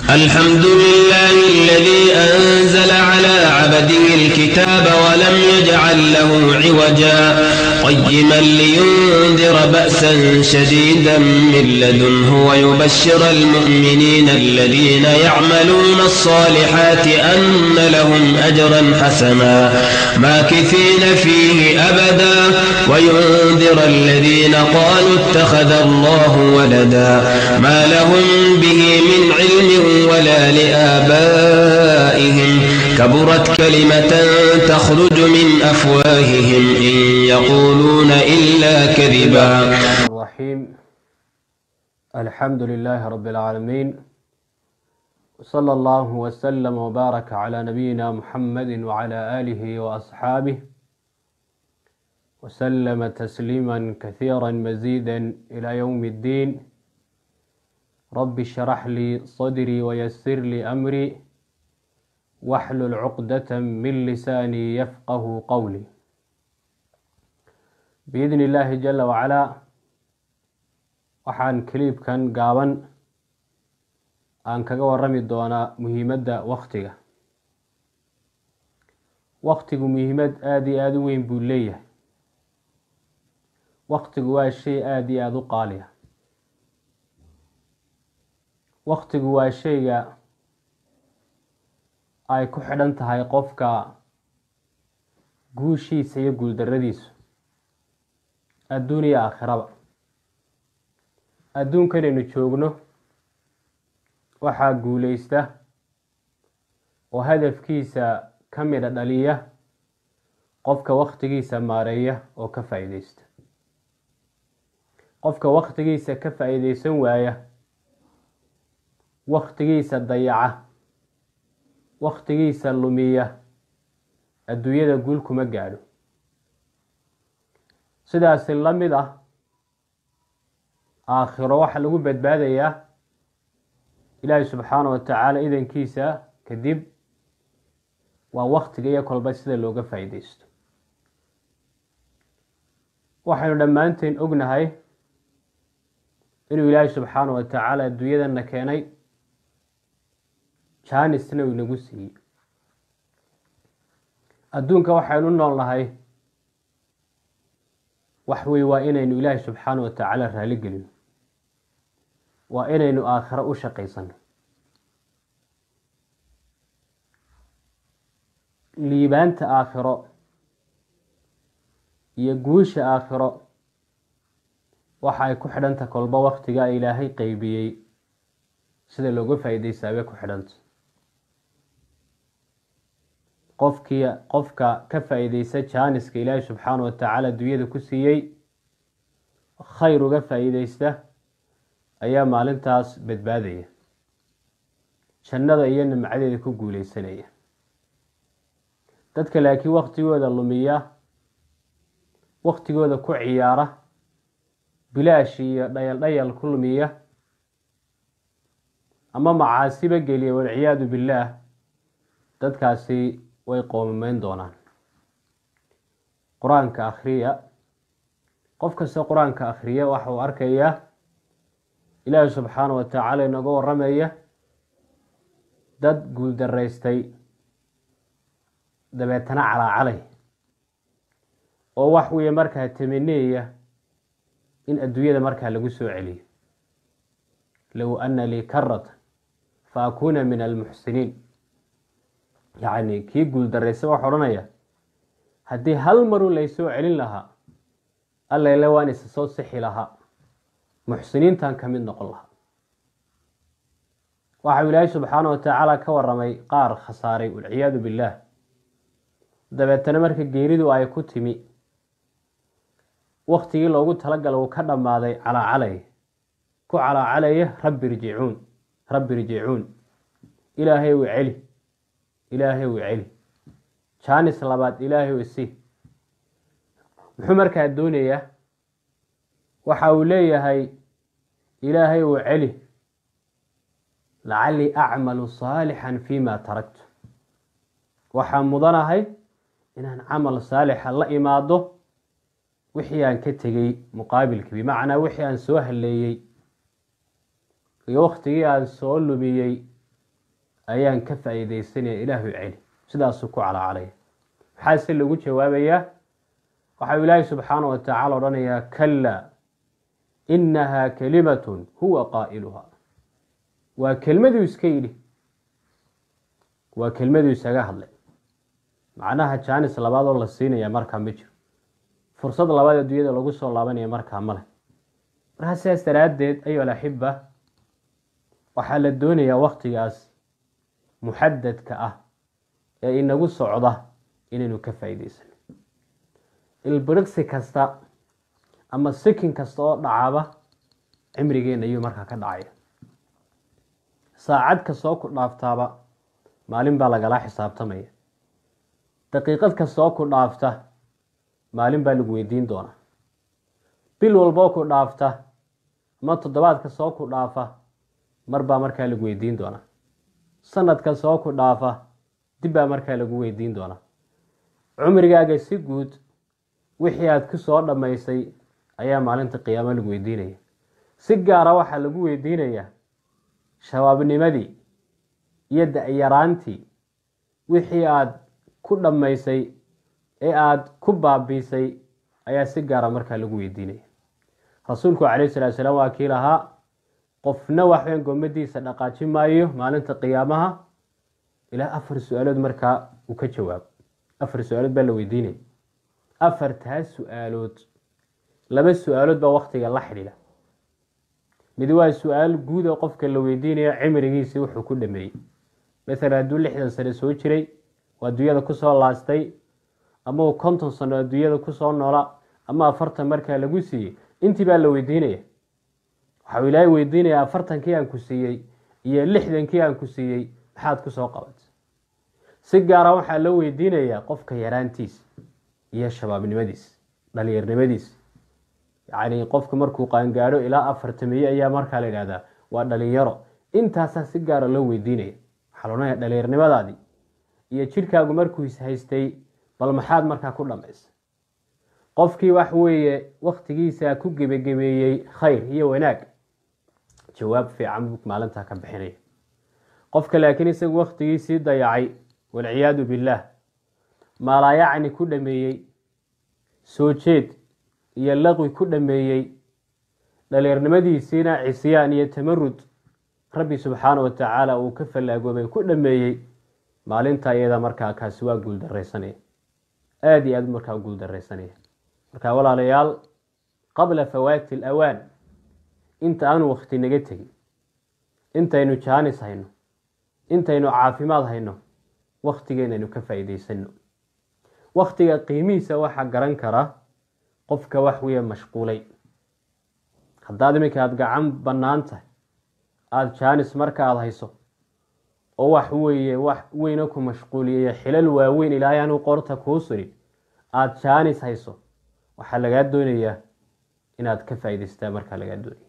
الحمد لله الذي أنزل على عبده الكتاب ولم يجعل له عوجا قيما لينذر بأسا شديدا من لدنه ويبشر المؤمنين الذين يعملون الصالحات أن لهم أجرا حسنا ماكثين فيه أبدا وينذر الذين قالوا اتخذ الله ولدا ما لهم به من علم ولا لآبائهم كبرت كلمة تخرج من أفواههم إن يقولون إلا كذبا الرحيم الحمد لله رب العالمين وصلى الله وسلم وبارك على نبينا محمد وعلى آله وأصحابه وسلم تسليما كثيرا مزيدا إلى يوم الدين رب اشرح لي صدري ويسر لي أمري واحلل عقدة من لساني يفقه قولي بإذن الله جل وعلا waxaan kaliibkan gaaban aan kaga warami doonaa muhiimadda waktiga waktigu muhiimad aada iyo aada u weyn buu leeyahay waktigu waa shay aada iyo aada u qaaliya waktigu waa shayga ay ku xidhan tahay qofka guushiisa iyo guuldaradiisu adduun iyo aakhiraba adduunkanaynu joogno waxaa guuleysta oo hadafkiisa ka midha dhaliya qofka waktigiisa maareeya oo ka faa-iideysta qofka waktigiisa ka faa-iideysan waaya waktigiisa dayaca waktigiisa lumiya adduunyada guul kuma gaadho sidaasi la mid ah aakhiro waxaa lagu badbaadayaa ilaahi subxaana wa tacaala idankiisa kadib waa waktiga iyo kolba sida looga faa-iideysto waxaynu dhammaanteen ognahay inuu ilaahi subxaana wa tacaala adduunyadana keenay jaanisna uu inagu siiyey adduunka waxaynu u nool nahay wax wey waa inaynu ilaahi subxaana wa tacaala raali gelino waa inaynu aakhiro u shaqaysano liibaanta aakhiro iyo guusha aakhiro waxa ay ku xidhanta kolba waktiga ilaahay qeybiyey sida looga faa-iideystaabay ku xidhanta qofkii qofka ka faa-iideysta jaaniska ilaahay subxaana wa tacaala adduunyada ku siiyey khayr uga faa-iideysta ayaa maalintaas badbaadaya jannada iyo nimcadeeda ku guuleysanaya dadka laakiin waktigooda lumiya waktigooda ku ciyaara bilaash iyo dhayal dhayal ku lumiya ama macaasiba geliya walciyaadu billaah dadkaasi way qoomameyn doonaan qur-aanka akhriya qof kasta qur-aanka akhriya waxa uu arkayaa ilaahi subxaana wa tacaala inooga waramaya dad guuldaraystay dabeetana calaacalay oo wax weeye markaa tamaneeya in adduunyada markaa lagu soo celiyo low ana lii karata fa akuuna min almuxsiniin yacni kii guuldaraysta waxa odhanaya haddii hal marun laysoo celin lahaa allayle waan isa soo sixi lahaa muxsiniintan ka mid noqon lahaa waxau ilaahay subxaana wa tacaala ka waramay qaar khasaaray walciyaadu billaah dabeetana marka geeridu ay ku timi waktigii loogu talagala uu ka dhammaaday calaacalay ku calaacalaya rabbi irjicuun rabbi irjicuun ilaahay u celi ilaahay u celi jaanis labaad ilaahay u isi muxuu markaa doonayaa waxa uu leeyahay ilaahay uu celi lacallii acmalu saalixan fima taraktu waxaan mudanahay inaan camal saalixa la imaado wixii aan ka tegey muqaabilkii bimacnaa wixii aan soo haleeyey iyo waktigii aan soo lumiyey ayaan ka faa'iidaysanaya ilaahu celi sidaasuu ku calacalaya maxaase lagu jawaabayaa waxau ilaahay subxaana wa tacaala odhanayaa kalaa inahaa kalimatun huwa qaa'iluha waa kelmaduu iska yidhi waa kelmaduu isaga hadlay macnaha jaanis labaadoo la siinaya markaa ma jiro fursad labaad adduunyada lagu soo laabanaya markaa male markaa sidaas daraaddeed ayu alaxiba waxaa la doonayaa waktigaas muxadadka ah ee inagu socda inaynu ka faa'iidaysano ilbirigsi kasta ama sikin kasta oo dhacaba cimrigeena ayuu markaa ka dhacaya saacad kastoo ku dhaaftaaba maalin baa lagala xisaabtamaya daqiiqad kastoo ku dhaafta maalin baa lagu weydiin doonaa bil walboo ku dhaafta ama toddobaad kastoo ku dhaafa mar baa markaa lagu weydiin doonaa sanad kastoo ku dhaafa dib baa markaa lagu weydiin doonaa cumrigaaga si guud wixii aad ku soo dhammaysay ayaa maalinta qiyaamo lagu weydiinaya si gaara waxaa lagu weydiinayaa shabaabnimadii iyo da-yaraantii wixii aad ku dhammaysay ee aada ku baabiisay ayaa si gaara markaa lagu weydiinaya rasuulku calayhi salatu salaam waa kii lahaa qofna waxweyn gommadiisa dhaqaaji maayo maalinta qiyaamaha ilaa afar su-aalood markaa uu ka jawaabo afar su-aalood baa la weydiinaya afartaas su-aalood laba su-aalood baa waktiga la xidhiidha mid waa su-aal guud oo qofka la weydiinayo cimrigiisii wuxuu ku dhameeyey masalan hadduu lixdan sano soo jiray oo adduunyada kusoo laastay ama uu konton sano adduunyada kusoo noola ama afartan markaa lagu siiyey intii baa la weydiinaya waxau ilaahay weydiinaya afartankii aan ku siiyey iyo lixdankii aan ku siiyey maxaad kusoo qabatay si gaara waxaa loo weydiinayaa qofka yaraantiisa iyo shabaabnimadiisa dhalinyarnimadiisa yacni qofka markuu qaangaadho ilaa afartamiye ayaa markaa la yidhahdaa waa dhalinyaro intaasaa si gaara loo weydiinaya waxaa la odhanaya dhalinyarnimadaadii iyo jidhkaagu markuu ishaystay bal maxaad markaa ku dhammaysay qofkii wax weeye waktigiisa ku gebagebeeyey khayr iyo wanaag jawaab fiican buu maalintaa ka bixinaya qofka laakiin isagu waktigiisii dayacay walciyaadu billaah maalaayacni ku dhameeyey soo jeed iyo laqwi ku dhameeyey dhaliirnimadiisiina cisyaan iyo tamarud rabbi subxaana wa tacaala uu ka fallaagoobay ku dhameeyey maalinta iyada markaa kaasi waa guuldaraysanaya aada iyo aad markaa guuldaraysanaya marka walaalayaal qabla fawaati alawaan inta aanu wakti naga tegin intaynu jaanis hayno intaynu caafimaad hayno waktigeenaynu ka faa'iidaysano waktiga qiimihiisa waxaa garan kara qofka wax weeye mashquulay haddaad iminka aada gacan bannaan tahay aada jaanis marka aada hayso oo wax weeye wax weyna ku mashquuliyaya xilal waaweyn ilaahay anuu qorta kuu surin aada jaanis hayso waxaa lagaa doonayaa inaad ka faa'idaystaa markaa lagaa doonaya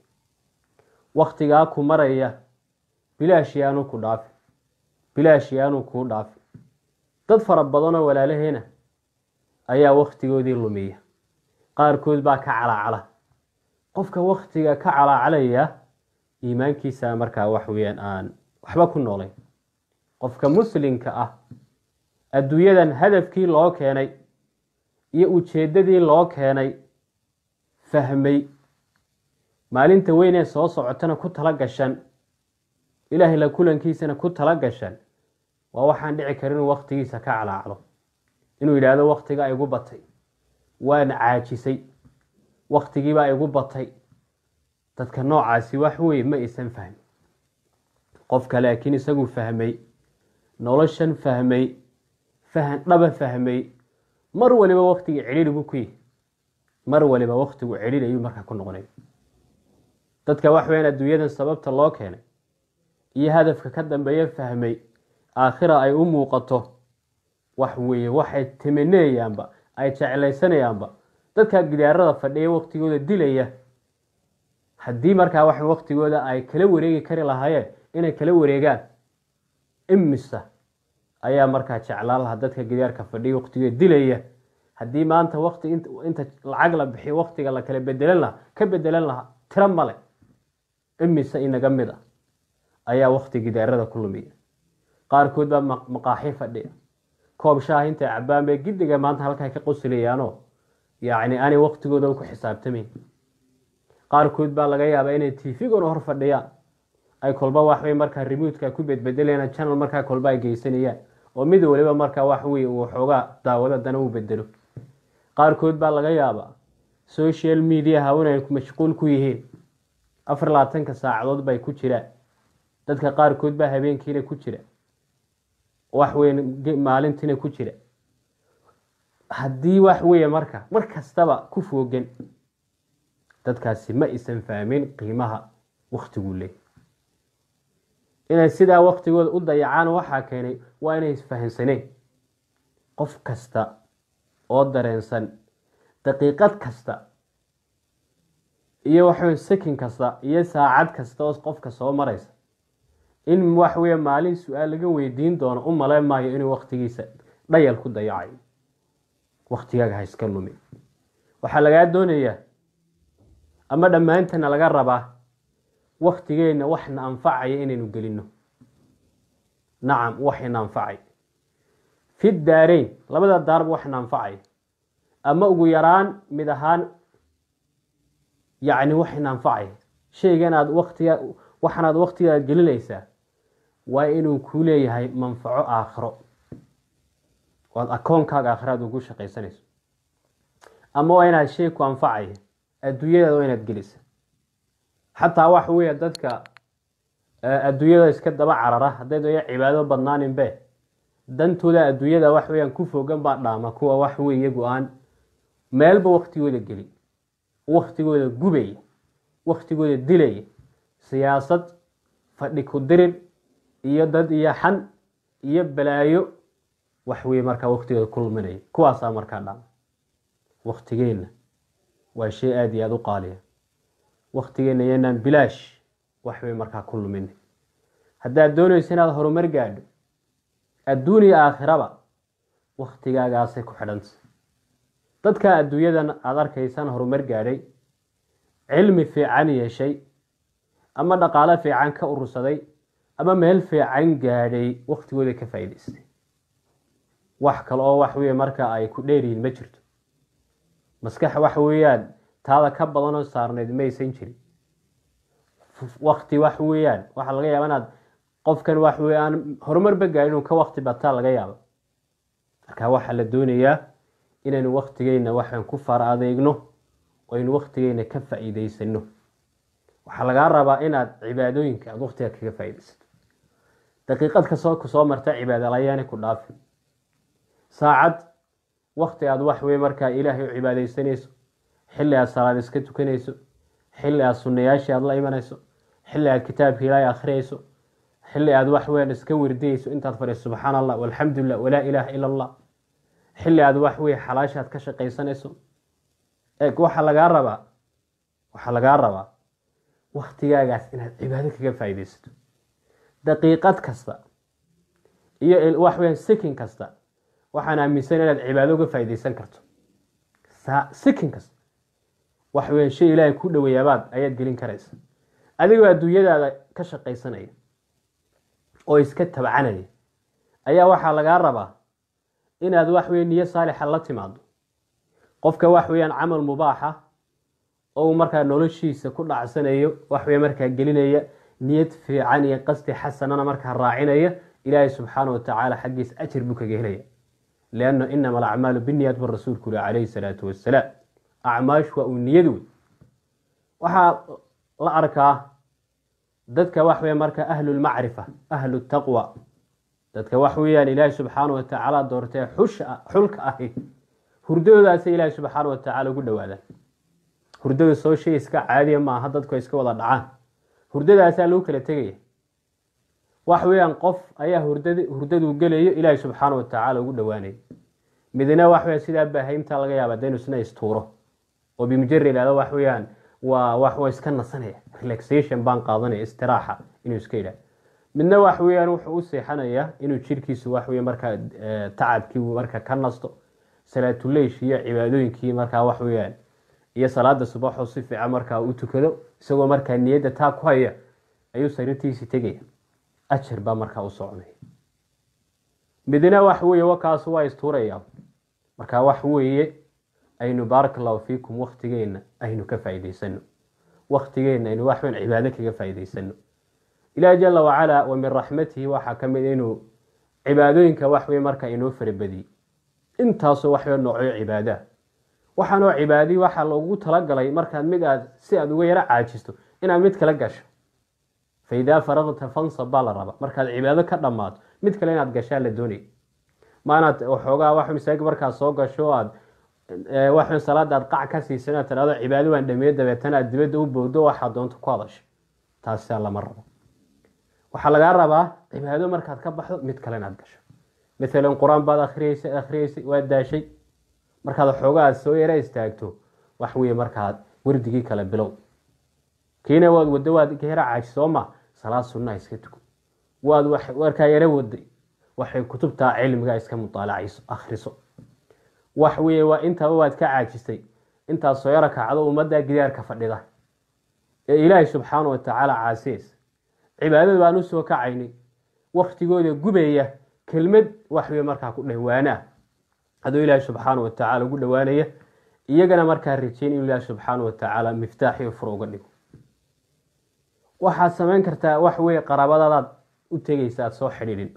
waktigaa ku maraya bilaash yaanu ku dhaafi bilaash yaanu kuu dhaafi dad fara badanoo walaalaheena ayaa waktigoodii lumiya qaarkood baa ka calaacala qofka waktiga ka calaacalaya iimaankiisa markaa wax weyaan aan waxba ku noolayn qofka muslimka ah adduunyadan hadafkii loo keenay iyo ujeeddadii loo keenay fahmay maalinta weynee soo socotana ku tala gashan ilaahay la kulankiisana ku tala gashan waa waxaan dhici karin inuu waktigiisa ka calaacdo inuu yidhaahdo waktigaa igu batay waan caajisay waktigiibaa igu batay dadka noocaasi wax weye ma aysan fahmin qofka laakiin isagu fahmay noloshan fahmay fahan dhaba fahmay mar waliba waktiga celiligu ku yihi mar waliba waktigu celil ayuu markaa ku noqonay dadka wax weyaan adduunyadan sababta loo keenay iyo hadafka ka dambeeya fahmay aakhira ay u muuqato wax weeye waxay tamaneeyaanba ay jeclaysanayaanba dadka gidaarada fadhiya waktigooda dilaya haddii markaa wax waktigooda ay kala wareegi kari lahaayeen inay kala wareegaan imisa ayaa markaa jeclaan lahaa dadka gidaarka fadhiya waktigooda dilaya haddii maanta wakti inta lacag la bixiyo waktiga la kala bedelan lahaa ka bedelan lahaa tiro male imise inaga mid a ayaa wakti gidaarada ku lumiya qaarkood baa maqaaxi fadhiya koob shaah intay cabaan bay giddiga maanta halkaa ka qosliyaanoo yacni aanay waqtigooda ku xisaabtamayn qaarkood baa laga yaabaa inay tvguna hor fadhiyaan ay kolba waxbay markaa remutka ku bedbedelayaan channel markaa kolba ay geysanayaan oo mid waliba markaa wax wey uu xoogaa daawado dana uu bedelo qaarkood baa laga yaabaa social mediaha inay mashquul ku yihiin afar labaatanka saacadood bay ku jiraan dadka qaarkood baa habeenkiina ku jira waxweyn maalintiina ku jira haddii wax weeye marka mar kastaba ku foogan dadkaasi ma isan fahmin qiimaha waktiguu leey inay sidaa waktigooda u dayacaan waxaa keenay waa inay isfahansaneen qof kasta oo dareensan daqiiqad kasta iyo waxawy sakin kasta iyo saacad kasta oo qofka soo maraysa in wax weeye maalin su-aal laga weydiin doono u maleyn maayo inuu waktigiisa dhayal ku dayacayo waktigaaga ha iska lumi waxaa lagaa doonayaa ama dhammaantana laga rabaa waktigeenna waxna anfacaya inaynu gelino nacam waxina anfacay fi daareyn labada daarba waxna anfacaya ama ugu yaraan mid ahaan yacni waxina anfacaya shaygan aad waktiga waxanaad waktigaad gelinaysaa waa inuu ku leeyahay manfaco aakhiro oad akoonkaaga aakhiraad ugu shaqaysanayso ama waa inaad shay ku anfacaya adduunyadaada waa inaad gelisa xataa waxa weeye dadka adduunyada iska daba carara hadday daya cibaado badnaaninbe dantooda adduunyada wax weyaan ku fogan baa dhaama kuwa wax wey iyagu aan meelba waktigooda gelin waktigooda gubaya waktigooda dilaya siyaasad fadhi ku dirir iyo dad iyo xan iyo balaayo wax weye markaa waktigooda ku luminaya kuwaasaa markaa dhaama waktigeenna waa shay aada iyo aada u qaaliya waktigeenna iyanaan bilaash waxbay markaa ku lumin haddaad doonayso inaad horumar gaadho adduun iyo aakhiraba waktigaagaasay ku xidhanta dadka adduunyadan aada arkaysaan horumar gaadhay cilmi fiican yeeshay ama dhaqaalo fiican ka urursaday ama meel fiican gaadhay waktigooda ka faa'idaystay wax kale oo wax weye marka ay ku dheeryihiin ma jirto maskax waxa weeyaan taada ka badanoo saarneyd maysan jirin wakti wax weeyaan waxaa laga yaaba inaad qofkan wax wey aan horumarba gaadhin uu ka wakti bataa laga yaaba marka waxaa la doonayaa inaynu waktigeyna waxaan ku fara adeegno oo aynu waktigeyna ka faa'iideysano waxaa lagaa rabaa inaad cibaadooyinka aada waktiga kaga faa'iideysato daqiiqad kasoo kusoo marta cibaadalayaani ku dhaafin saacad wakti aad wax wey markaa ilaahay u cibaadeysanayso xilli aad salaad iska tukanayso xilli aad sunayaashii aada la imanayso xilli aad kitaabka ilaahay akhriyayso xilli aad wax weyan iska werdiyeyso intaad fadhiiso subxaana allah walxamdu lilah walaa ilaaha ila allah xilli aad wax weye xalaashaad ka shaqaysanayso eeg waxaa lagaa rabaa waxaa lagaa rabaa waktigaagaas inaad cibaado kaga faa'iideysato daqiiqad kasta iyo wax weyan sikin kasta waxaan aaminsan inaad cibaado uga faa'iideysan karto sikin kasta wax weyan shay ilaahay ku dhoweyaabaad ayaad gelin karaysa adigoo adduunyadaada ka shaqaysanaya oo iska tabcanaya ayaa waxaa lagaa rabaa inaad wax weye niyo saalixa la timaado qofka wax weeyaan camal mubaaxa oo uu markaa noloshiisa ku dhacsanayo wax weye markaa gelinaya niyad fiican iyo qasdi xasanana markaa raacinaya ilaahay subxaana watacaala xaggiisa ajir buu kaga helaya lianna inama alacmaalu biniyat bu rasuulku uri calayhi salaatu wassalaam acmaash waa uu niyad wey waxaa la arkaa dadka wax weya marka ahlulmacrifa ahlu taqwa dadka wax weeyaan ilaahay subxaana watacaala doortee xusha xulka ahi hurdadoodaasay ilaahay subxaana watacaala ugu dhawaadaan hurdada soo shay iska caadiya maaha dadku ay iska wada dhacaan hurdadaasaa lagu kala tegaya wax weeyaan qof ayaa hurdad hurdaduu gelayo ilaahay subxaana watacaala ugu dhawaanaya midna wax weya sidaa baahaymta laga yaaba daynu isna istuuro oo bimujari ihahdo wax weeyaan waa wax waa iska nasanaya relaxation baan qaadanaya istiraaxa inuu iska yidhah midna wax weeyaan wuxuu u seexanayaa inuu jirkiisu wax wey markaa tacabkii marka ka nasto salaatuleysh iyo cibaadooyinkii markaa wax weeyaan iyo salaada subaxoo si fiican markaa u tukado isagoo markaa niyadda taa ku haya ayuu sariirtiisii tegaya ajar baa markaa u soconaya midna wax weeye wakaas waa istuuraya marka wax weeye aynu baaraka allahu fiikum waktigeenna aynu ka faa'iidaysano waktigeenna aynu waxban cibaado kaga faa'iidaysano ilaah jala wacalaa wa min raxmatihi waxaa ka mid inuu cibaadooyinka wax weye markaa inoo farabadiyey intaasoo waxba noocyo cibaadaha waxaanoo cibaadii waxaa loogu talagalay markaad mid aad si aad uga yaro caajisto inaad mid kala gasho fa idaa faraqta fansab baa la rabaa markaad cibaado ka dhammaato mid kale inaad gashaa la doonaya maanaad waxoogaa wax masaajid markaad soo gasho aad wax salaada aad qac ka siisan aad tidhahdo cibaado waan dhameeye dabeetana aad dibadda u bowdo waxaad doonto ku hadasho taasaa lama rabo waxaa lagaa rabaa cibaado markaad ka baxdo mid kale inaad gasho maalan qur-aan baad akriyeysay akhriyeysay waad daashay markaad waxoogaa aad soo yara istaagto wax weeye markaad wardigii kale bilow kiina waad waddo waad ka yara caaji soo ma salaad sunnaha iska tuko waad warkaa yara waday waxay kutubtaa cilmiga iska mutaalacayso akhriso wax weeye waa intaba waad ka caajisay intaad soo yaro kacdo ummadda gidaarka fadhida ee ilaahay subxaana wa tacaala caasiyeys cibaadada baan u soo kacaynay waktigooda gubaya kelmad wax weye markaa ku dhawaanaa adoo ilaahay subxaana wa tacaala ugu dhowaanaya iyagana markaa rajeyn inuu ilaahay subxaana wa tacaala miftaaxiyo fur uga dhigo waxaad samayn kartaa wax weye qaraabadadaad u tegaysa aad soo xidhiidhin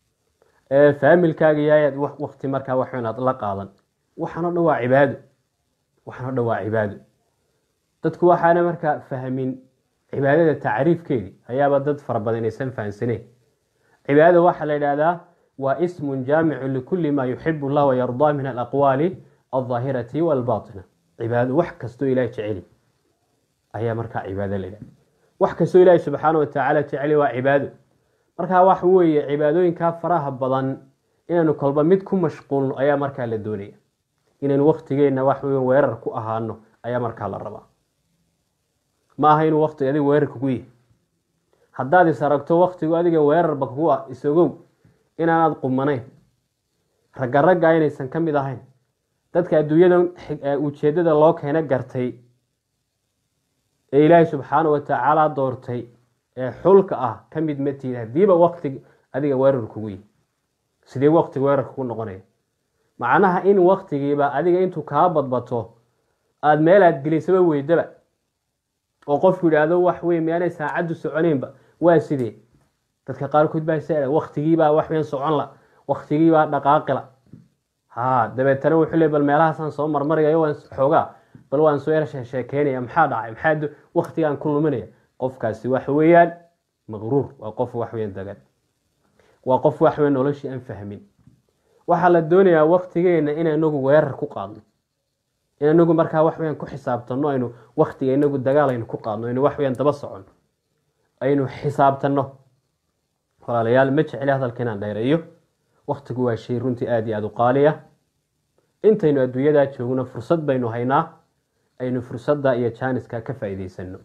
faamilkaaga yaayaad wakti markaa wax weyn aad la qaadan waxaanoo dhan waa cibaado waxaanoo dhan waa cibaado dadku waxaana markaa fahmin cibaadada tacriifkeedii ayaaba dad fara badan aysan fahansaneen cibaadada waxaa la yidhaahdaa waa ismun jaamicu likuli ma yuxibu llah wayardaa min alaqwaali aldaahirati walbatina cibaado wax kastoo ilahay jeceli ayaa markaa cibaado la yidhahda wax kastoo ilaahi subxaana wa tacaala jeceli waa cibaado markaa wax weeye cibaadooyinkaa faraha badan inaynu kolba mid ku mashquulno ayaa markaa la doonaya inaynu waktigeenna wax wey weerar ku ahaano ayaa markaa la rabaa ma aha inuu waktiga adiga weerar kugu yihi haddaad is aragto waktigu adiga weerarba kugu ah isogow inaanaad qumanayn ragga ragga inaysan ka mid ahayn dadka adduunyadan ujeeddada loo keena gartay ee ilaahay subxaana wa tacaala doortay ee xulka ah ka mid matiid haddiiba wakti adiga weerar kugu yihi sidee waktiga weerar kugu noqonaya macnaha in waktigiiba adiga intuu kaa badbato aada meelaad gelisaba weydaba oo qofku yidhaahdo wax wey miyaanay saacaddu soconeynba waa sidee dadka qaarkood baa s waktigiibaa wax weyn socon la waktigiibaa dhaqaaqila ha dabeetana wuxuu le bal meelahaasaan soo marmarayayo waan xoogaa bal waan soo yar sheekeynaya maxaa dhacay maxaa waktigaan ku luminaya qofkaasi waxa weeyaan maqruur waa qof waxweyn dagan waa qof waxweyn noloshii aan fahmin waxaa la doonayaa waktigeena in inagu weerar ku qaadno in inagu markaa waxweyan ku xisaabtano aynu waktiga inagu dagaal aynu ku qaadno aynu waxweyan daba socon aynu xisaabtano walaalayaal ma jecli hadalka inaan dheereeyo waktigu waa shay runtii aada iyo aada u qaaliya intaynu adduunyadaa joogno fursad baynu haynaa aynu fursadda iyo jaaniska ka faa'iidaysano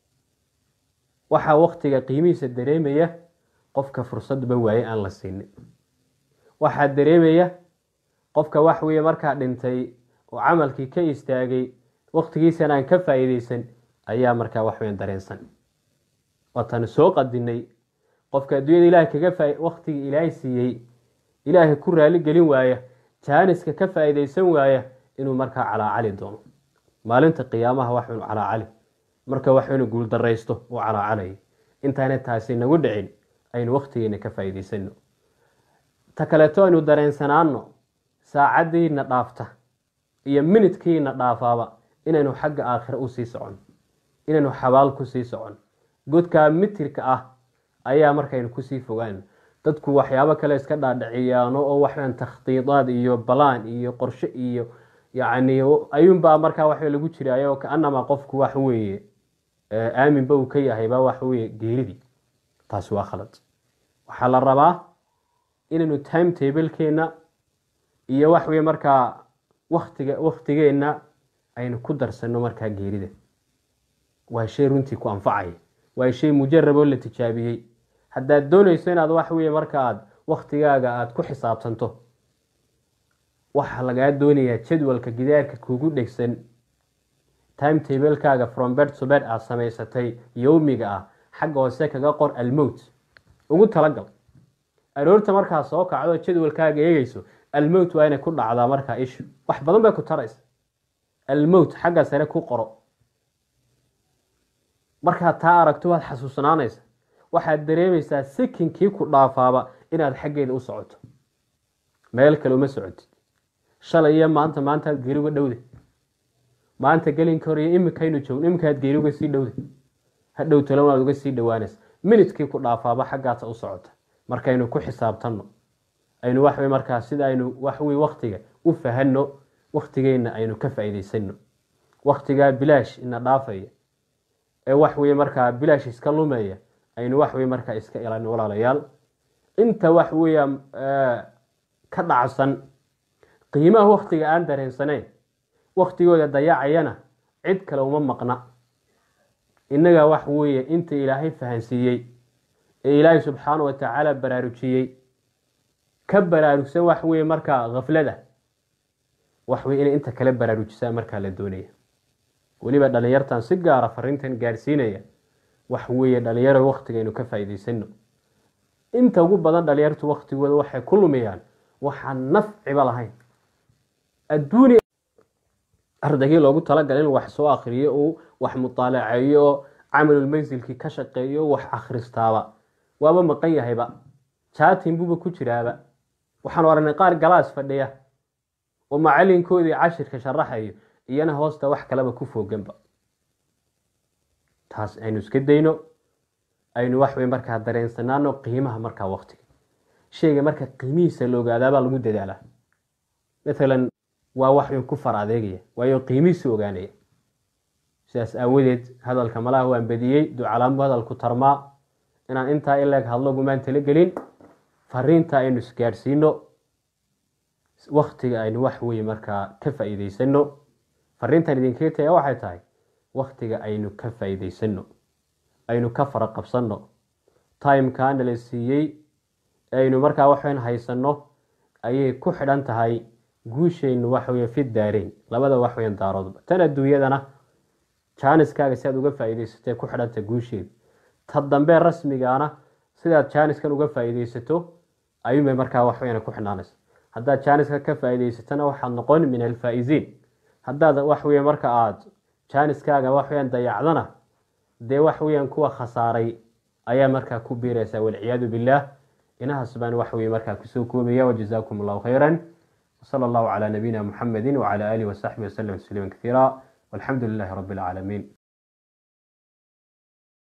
waxaa waktiga qiimihiisa dareemaya qofka fursadba waaye aan la siinin waxaa dareemaya qofka wax weeye markaa dhintay oo camalkii ka istaagay waktigiisan aan ka faa'iidaysan ayaa markaa waxweyn dareensan waataanu soo qadinay qofka adduunyada ilahay kaga fa waktigii ilaahay siiyey ilaahay ku raali gelin waaya jaaniska ka faa'iidaysan waaya inuu markaa calaacali doono maalinta qiyaamaha waxaynu calaacali marka waxaynu guuldaraysto uu calaacalaya intaana taasi nagu dhicin aynu waktigeena ka faa'iidaysano ta kaleeto aynu dareensanaano saacaddiina dhaafta iyo minidkiina dhaafaaba inaynu xagga aakhira usii socon inaynu xabaal kusii socon godkaa mitirka ah ayaa markaynu kusii fogaan dadku waxyaabo kale iska dhaadhiciyaano oo waxaan takhdiidaad iyo balaan iyo qorshe iyo yacni ayuunbaa markaa wax lagu jiraayo kaanamaa qofku wax weeye aaminba uu ka yahayba waxa weye geeridii taasi waa khalad waxaa la rabaa inaynu time tablekeenna iyo wax weye markaa waktiga waktigeenna aynu ku darsano markaa geerida waa shay runtii ku anfacaya waa shay mujarab oo la tijaabiyey haddaad doonayso inaad wax weye marka aad waktigaaga aada ku xisaabtanto waxaa lagaa doonayaa jadwalka gidaarka kugu dhegsan time tablekaaga from bed to bed aad samaysatay yowmiga ah xagga hoose kaga qor almowt ugu talagal aroorta markaa soo kacdo jadwalkaaga eegeyso almowt waa inay ku dhacdaa markaa ishu wax badan bay ku taraysa almowt xagga sare ku qoro markaad taa aragto waad xasuusnaanaysa waxaad dareemaysaa sikinkii ku dhaafaaba inaad xaggeeda u socoto meel kale uma socotid shalay iyo maanta maantaad geeri uga dhowda maanta gelinka hor iyo iminkaynu joogno iminkaad geeri uga sii dhowda hadhow tolan waad uga sii dhowaanaysa minidkii ku dhaafaaba xaggaasa u socota markaynu ku xisaabtanno aynu waxwey markaa sida aynu waxwey waktiga u fahanno waktigeenna aynu ka faa'iidaysano waktigaa bilaash ina dhaafaya ee waxweye markaa bilaash iska lumaya aynu waxwey markaa iska ilaalin walaalayaal inta wax weya ka dhacsan qiimaha waktiga aan dareensanayn waktigooda dayacayana cid kale uma maqna innagaa wax weeye inta ilaahay fahansiiyey ee ilaahay subxaana wa tacaala baraarujiyey ka baraarugsan wax weye markaa khaflada wax weye inay inta kale baraarujisaa markaa la doonaya weliba dhalinyartan si gaara fariintan gaarsiinaya wax weeye dhalinyaro waktigaynu ka faa'iidaysano inta ugu badan dhalinyartu waktigooda waxay ku lumiyaan waxaan nafciba lahayn adduuniya ardaygii loogu talagalay in wax soo akriyo uu wax mutaalaceeyo oo camalulmansilkii ka shaqeeyo wax akhristaaba waaba maqan yahayba jaatin buuba ku jiraaba waxaanu aragnay qaar galaas fadhiya oo macalinkoodii cashirka sharaxayo iyana hoosta wax kaleba ku fooganba taas aynu iska dayno aynu waxwey markaa dareensanaano qiimaha markaa waktiga sheyga marka qiimihiisa la ogaadaabaa lagu dadaalaa maalan waa waxweyn ku far adeegaya waayo qiimihiisa ogaanaya sidaas aawadeed hadalka malaha waan bediyey ducalaanbu hadalku tarmaa inaan intaa ileeg hadlo gumaan talagelin fariinta aynu isgaadhsiino waktiga aynu wax weye markaa ka faa'iidaysano fariintan idinkaga taga waxay tahay waktiga aynu ka faa'iidaysano aynu ka fara qabsanno timekaana la siiyey aynu markaa waxweyn haysanno ayay ku xidhan tahay guushaynu waxweye fi daareyn labada waxweyn daaroodba tan adduunyadana jaaniskaaga si aad uga faa'iidaysatee ku xidhanta guusheeda ta dambe rasmigaana sidaad jaaniskan uga faa'iidaysato ayuunbay markaa waxweyna ku xidhnaanaysa haddaad jaaniska ka faa'iidaysatona waxaad noqon min alfaa'iziin haddaad waxweye marka aada jaaniskaaga waxweyaan dayacdana dee waxweyaan kuwa khasaaray ayaa markaa ku biiraysa walciyaadu billaah inahaas baan waxweye markaa kusoo koobaya wajazaakum allahu khayran wsala allahu calaa nabiyina muxamedi wcala aalihi wasaxbihi waslem tasliima kaiira walxamdu lilahi rabi alcaalamiin